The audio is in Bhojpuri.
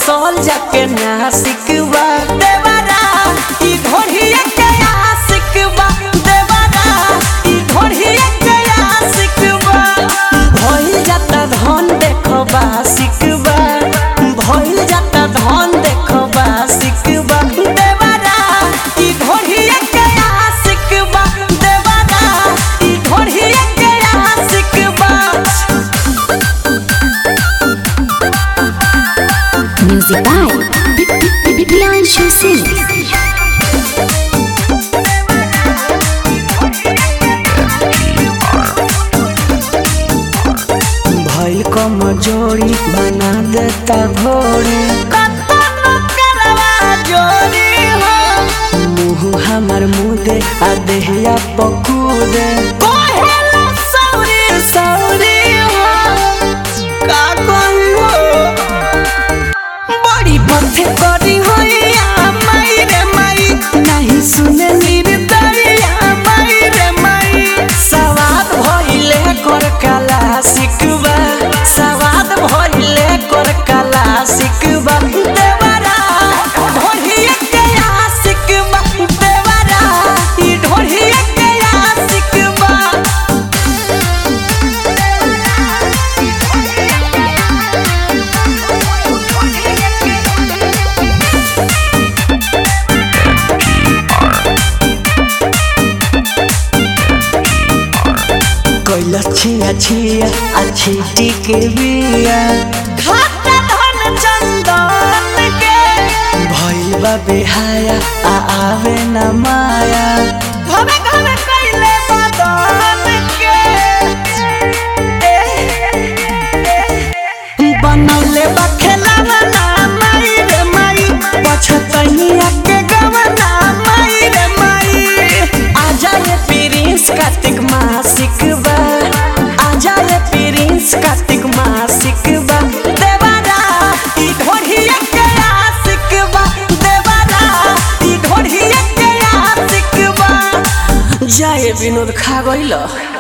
बसल जाके नासिक बा देवरा ई ढोढ़िया के आशिक बा देवरा ई ढोढ़िया के आशिक बा भइल जाता धन देखबा सिकबा भइल जाता धन देखबा सिकबा देवरा ई ढोढ़िया के आशिक बा देवरा ई ढोढ़िया के आशिक बा Music by Priyanshu Singh. भइल कमजोरी बना देता घोड़ी मुँह हमर मुदे आ देहिया पकूदे का कहियो बड़ी पथे करी होइया माई रे माई नहीं सुने निर्दरिया माई रे माई सवाद भइले कर कला सिकबा सवाद भइले कर कला सिकबा देवरा ढोढ़िया के आशिकबा देवरा ई ढोढ़िया के आशिकबा कैला छिया छिया अच्छी टिके बिया खाता धन चंदन के भइल बा बेहाया आ आवे न माया घमे घमे कैले बदन के बनौले बा खेलावा ना माई रे माई पछतनिया के गवना माई रे माई आजा रे प्रिंस कार्तिक मासिक बा आजा रे प्रिंस कार्तिक मासिक बा देवारा ई ढोढ़िया के आशिक बा देवारा ई ढोढ़िया के आशिक बा जाए विनोद खा गइल